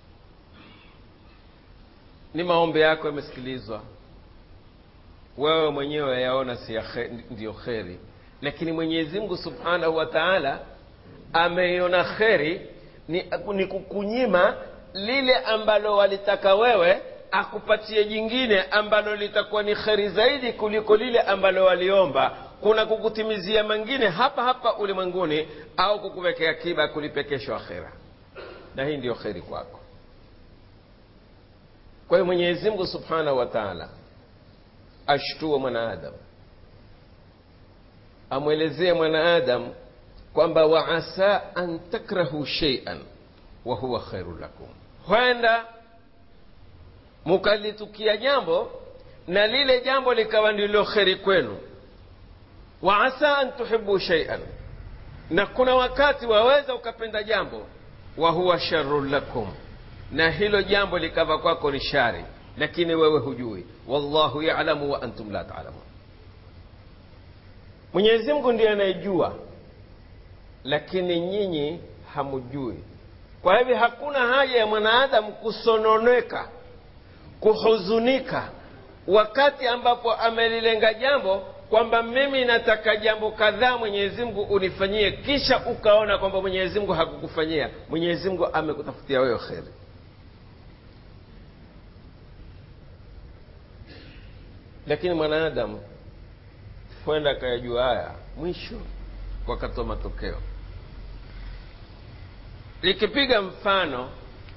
ni maombi yako yamesikilizwa wewe mwenyewe yaona si ya khe, ndiyo kheri lakini mwenyezi mungu subhanahu wa taala ameiona kheri ni, ni kukunyima lile ambalo walitaka wewe akupatie jingine ambalo litakuwa ni kheri zaidi kuliko lile ambalo waliomba kuna kukutimizia mengine hapa hapa ulimwenguni au kukuwekea kiba kulipe kesho akhera na hii ndiyo kheri kwako kwa hiyo mwenyezi mungu subhanahu wa taala ashtue mwanaadamu amwelezee mwanaadamu kwamba waasa an takrahu sheian wa huwa khairu lakum huenda mukalitukia jambo na lile jambo likawa ndilo kheri kwenu waasa an tuhibu sheian na kuna wakati waweza ukapenda jambo wa huwa sharun lakum na hilo jambo likawa kwako ni shari lakini wewe hujui wallahu yalamu wa antum la talamun mwenyezi mungu ndiye anayejua lakini nyinyi hamujui kwa hivyo hakuna haja ya mwanaadamu kusononeka kuhuzunika wakati ambapo amelilenga jambo kwamba mimi nataka jambo kadhaa mwenyezi mungu unifanyie kisha ukaona kwamba mwenyezi mungu hakukufanyia mwenyezi mungu amekutafutia wewe kheri lakini mwanadamu kwenda akayajua haya mwisho wakatoa matokeo likipiga mfano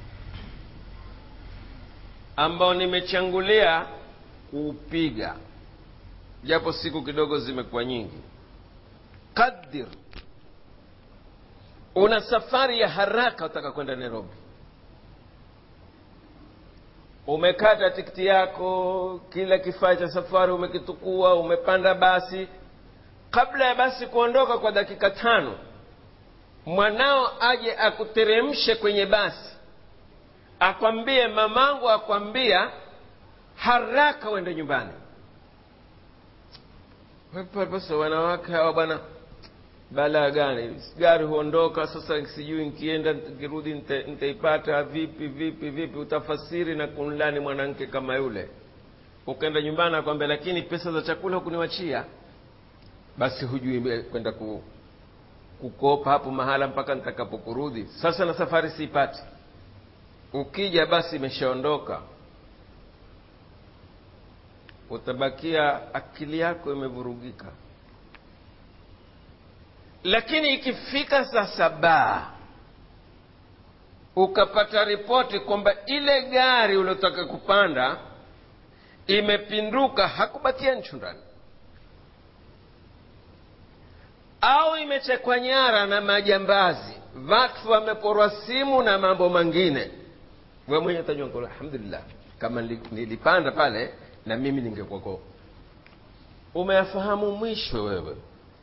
ambao nimechangulia kuupiga japo siku kidogo zimekuwa nyingi qadir una safari ya haraka utaka kwenda nairobi umekata tikiti yako kila kifaa cha safari umekitukua umepanda basi kabla ya basi kuondoka kwa dakika tano mwanao aje akuteremshe kwenye basi akwambie mamangu akwambia haraka uende nyumbani sasa wanawake hawa bwana balaa gani gari huondoka sasa sijui nkienda nkirudi nitaipata vipi vipi vipi utafasiri na kunlani mwanamke kama yule ukaenda nyumbani akwambia lakini pesa za chakula hukuniwachia basi hujui kwenda ku, kukopa hapo mahala mpaka nitakapokurudi sasa na safari siipati ukija basi imeshaondoka utabakia akili yako imevurugika lakini ikifika saa saba ukapata ripoti kwamba ile gari uliotaka kupanda imepinduka hakubakia nchu ndani au imechekwa nyara na majambazi watu wameporwa simu na mambo mengine we mwenye utajua alhamdulillah kama nilipanda pale na mimi ningekwako umeyafahamu mwisho wewe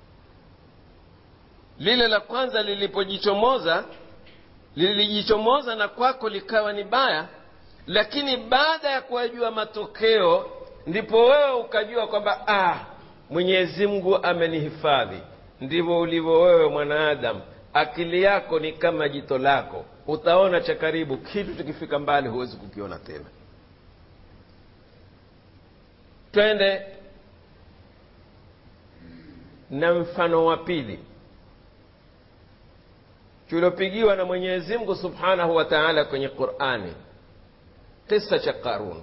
lile la kwanza lilipojichomoza lilijichomoza na kwako likawa ni baya lakini baada ya kuyajua matokeo ndipo wewe ukajua kwamba ah, mwenyezi mungu amenihifadhi ndivyo ulivyo wewe mwanaadamu akili yako ni kama jito lako utaona cha karibu kitu tukifika mbali huwezi kukiona tena twende na mfano wa pili tuliopigiwa na mwenyezi mungu subhanahu wa taala kwenye qurani kisa cha qarun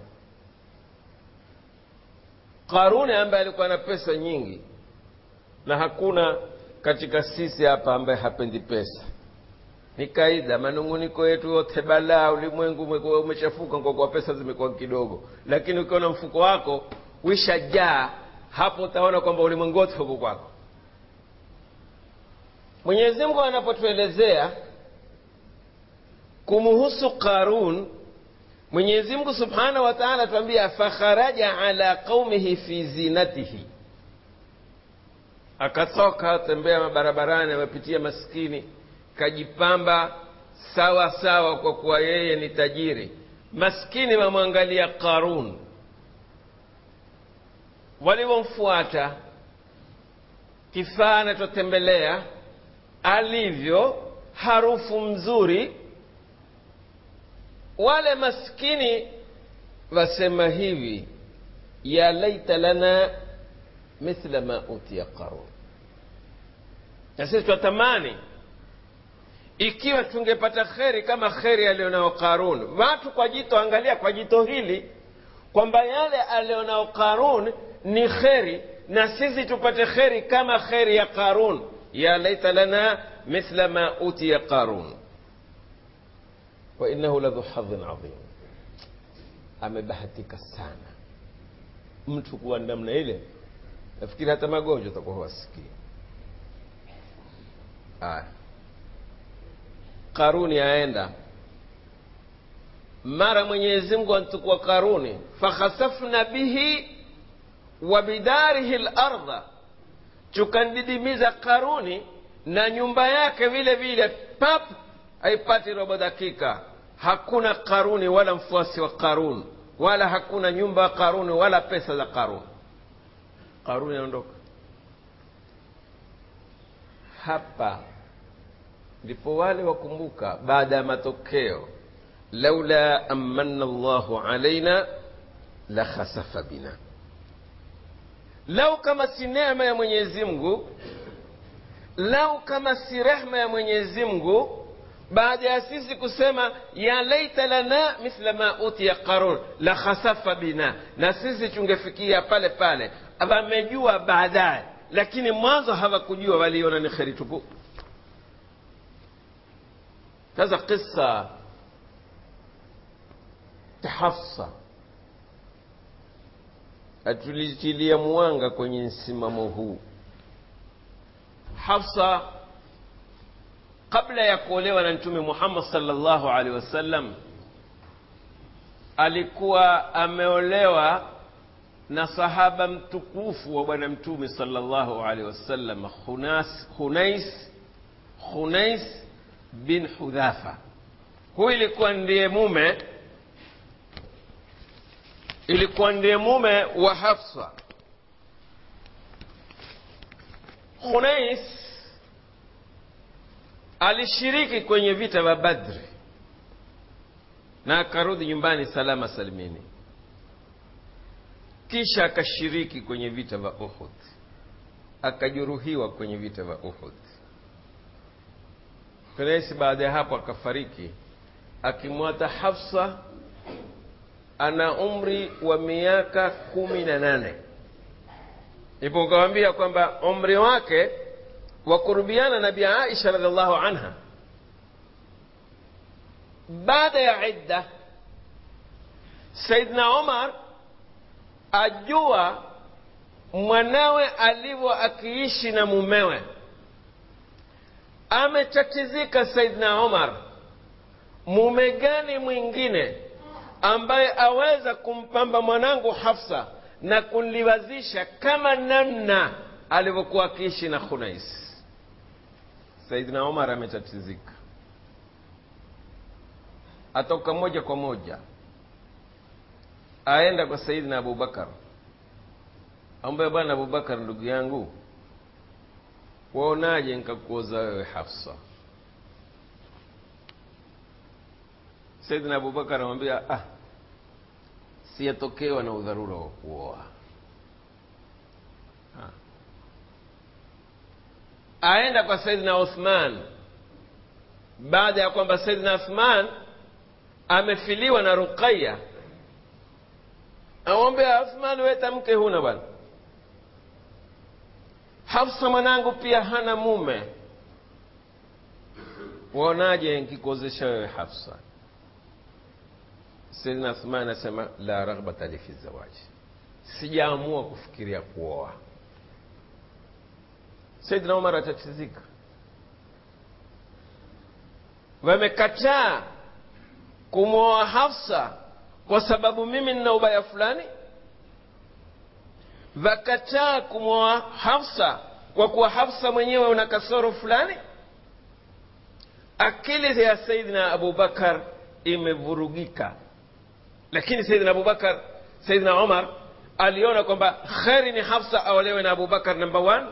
qaruni ambaye alikuwa na pesa nyingi na hakuna katika sisi hapa ambaye hapendi pesa ni kaida manunguniko yetu yote balaa ulimwengu umekuwa umechafuka kwa kuwa pesa zimekuwa kidogo lakini ukiona mfuko wako wishajaa hapo utaona kwamba ulimwengu wote huko kwako mwenyezi mungu anapotuelezea kumuhusu qarun mwenyezi mungu subhanahu wa taala atuambia fakharaja ala qaumihi fi zinatihi akatoka tembea mabarabarani amepitia maskini kajipamba sawa sawa kwa kuwa yeye ni tajiri maskini wamwangalia qarun walivyomfuata kifaa anachotembelea alivyo harufu mzuri wale maskini wasema hivi ya laita lana mithla ma utiya qarun na sisi twatamani ikiwa tungepata kheri kama kheri alionao qarun watu kwa jito angalia kwa jito hili kwamba yale alionao qarun ni kheri na sisi tupate kheri kama kheri ya qarun ya laita lana mithla ma utiya qarun wainahu ladhu hadhin adhim amebahatika sana mtu kuwa namna ile nafikiri hata magonjwa utakuwa huwasikii aya karuni aenda mara mwenyezi mungu antukua karuni fakhasafna bihi wa bidarihi larda tukandidimiza karuni na nyumba yake vile vile pap haipati robo dakika hakuna karuni wala mfuasi wa karuni wala hakuna nyumba ya karuni wala pesa za karuni karuni anaondoka hapa ndipo wale wakumbuka baada ya matokeo laula amanna llahu alaina la khasafa bina lau kama si neema ya mwenyezi mungu lau kama si rehma ya mwenyezi mungu baada ya sisi kusema ya laita lana mithla ma utiya qarun la khasafa bina na sisi tungefikia pale pale wamejua baadaye lakini mwanzo hawakujua waliona ni kheri tupu sasa kisa cha hafsa atulitilia mwanga kwenye msimamo huu hafsa kabla ya kuolewa na mtume muhammad salllahu alehi wasallam alikuwa ameolewa na sahaba mtukufu wa bwana mtume salllahu alehi wasallam khunais khunais bin hudhafa huyu ilikuwa ndiye mume ilikuwa ndiye mume wa hafsa khunais alishiriki kwenye vita vya badri na akarudi nyumbani salama salimini kisha akashiriki kwenye vita vya uhud akajeruhiwa kwenye vita vya uhud Quraishi baada ya hapo akafariki akimwata Hafsa ana umri wa miaka kumi na nane ipo ukawambia kwamba umri wake wa kurubiana na Bi Aisha radhiallahu anha baada ya idda Saidna Umar ajua mwanawe alivyo akiishi na mumewe ametatizika saidna umar mume gani mwingine ambaye aweza kumpamba mwanangu hafsa na kunliwazisha kama namna alivyokuwa akiishi na khunais saidna umar ametatizika atoka moja kwa moja aenda kwa sayidina abubakar ambaye bwana abubakar ndugu yangu waonaje nkakuoza wewe hafsa sayidina abubakar anamwambia ah siyatokewa na udharura wa kuoa ha. aenda kwa sayidina uthman baada ya kwamba sayidina uthman amefiliwa na ruqaya amwambia uthman weta mke huna bwana hafsa mwanangu pia hana mume waonaje nkikuozesha wewe hafsa sayidina uthman anasema la raghbata li fi zawaji sijaamua kufikiria kuoa sayidina umar atatizika wamekataa kumwoa hafsa kwa sababu mimi nina ubaya fulani wakataa kumwoa hafsa kwa kuwa hafsa mwenyewe una kasoro fulani akili ya sayidina abubakar imevurugika lakini sayidina abubakar sayidina umar aliona kwamba kheri ni hafsa aolewe na abubakar number one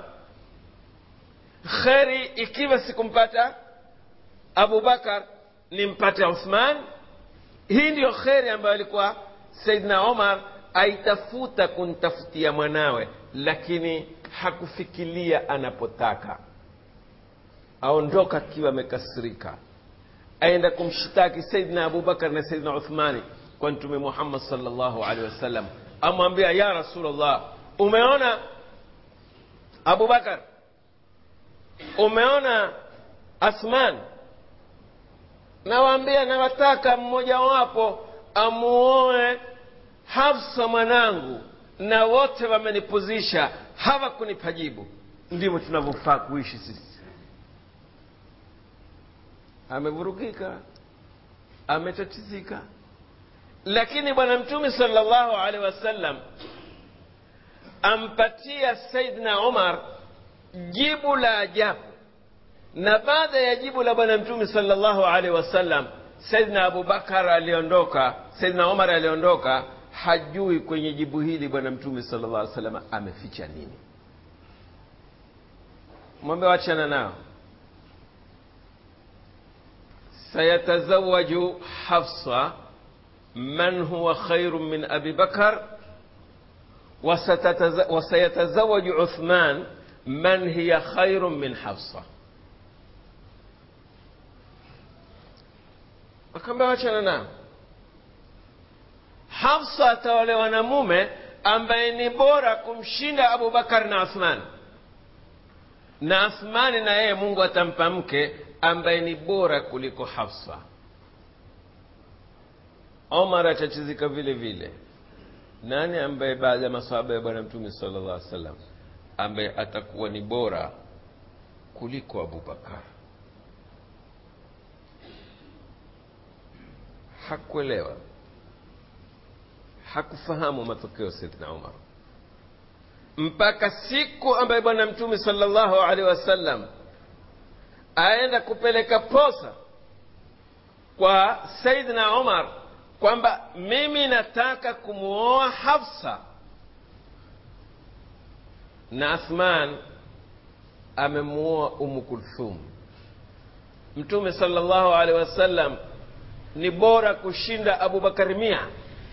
kheri ikiwa sikumpata abubakar nimpate uthman hii ndiyo kheri ambayo alikuwa saidna omar aitafuta kuntafutia mwanawe lakini hakufikiria anapotaka aondoka akiwa amekasirika aenda kumshtaki saidna abubakar na saidna uthmani kwa mtume muhammad salllahu alehi wasallam amwambia ya rasulllah umeona abubakar umeona athman nawaambia nawataka mmojawapo amuoe hafsa mwanangu na wote wamenipuzisha hawakunipa jibu ndivyo tunavyofaa kuishi sisi amevurugika ametatizika lakini bwana mtume salllahu alehi wasallam ampatia saidna umar jibu la ajabu na baada ya jibu la bwana mtume salllahu alehi wasallam saidna abubakar aliondoka saidna umar aliondoka hajui kwenye jibu hili bwana mtume salllah alih wasallam ameficha nini mwambe wachana nao sayatazawaju hafsa man huwa khairu min abi bakar وسيتزوج عثمان من هي خير من حفصه wakaambia wachana nao hafsa ataolewa na mume ambaye ni bora kumshinda abubakar na athman na athmani na yeye mungu atampa mke ambaye ni bora kuliko hafsa omar atachizika vile vile nani ambaye baada ya masahaba ya bwana mtume sala llah salam ambaye atakuwa ni bora kuliko abubakar hakuelewa hakufahamu matokeo saidna umar mpaka siku ambaye bwana mtume salllahu alehi wasallam aenda kupeleka posa kwa saidna umar kwamba mimi nataka kumwoa hafsa na athman amemuoa umu kulthum mtume salllahu alehi wasallam ni bora kushinda abubakari mia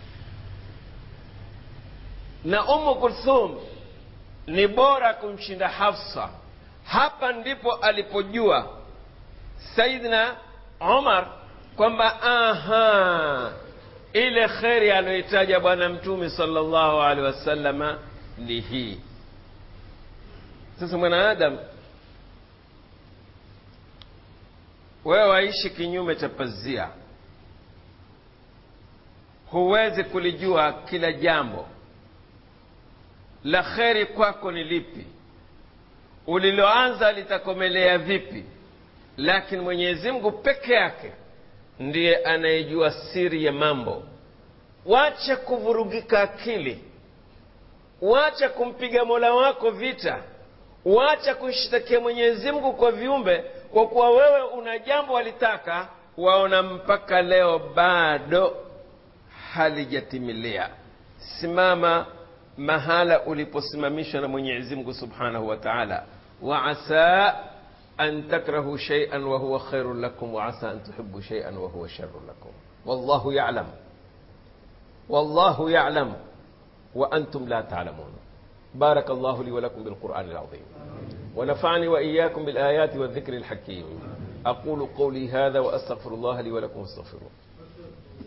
na umu kulthum ni bora kumshinda hafsa hapa ndipo alipojua saidna umar kwamba aha ile kheri aliyoitaja bwana mtume salllahu alehi wasalama ni hii sasa mwanaadamu wewe waishi kinyume cha pazia huwezi kulijua kila jambo la kheri kwako ni lipi uliloanza litakomelea vipi lakini mwenyezi mungu peke yake ndiye anayejua siri ya mambo wacha kuvurugika akili wacha kumpiga mola wako vita wacha kushtakia mwenyezi mungu kwa viumbe kwa kuwa wewe una jambo walitaka waona mpaka leo bado halijatimilia simama mahala uliposimamishwa na mwenyezi mungu subhanahu wa taala waasa an takrahu shaian wahuwa khairun lakum waasa an tuhibu shaian wahuwa sharun lakum wallahu yalam wallahu yalam وأنتم لا تعلمون بارك الله لي ولكم بالقرآن العظيم ونفعني وإياكم بالآيات والذكر الحكيم أقول قولي هذا وأستغفر الله لي ولكم استغفروه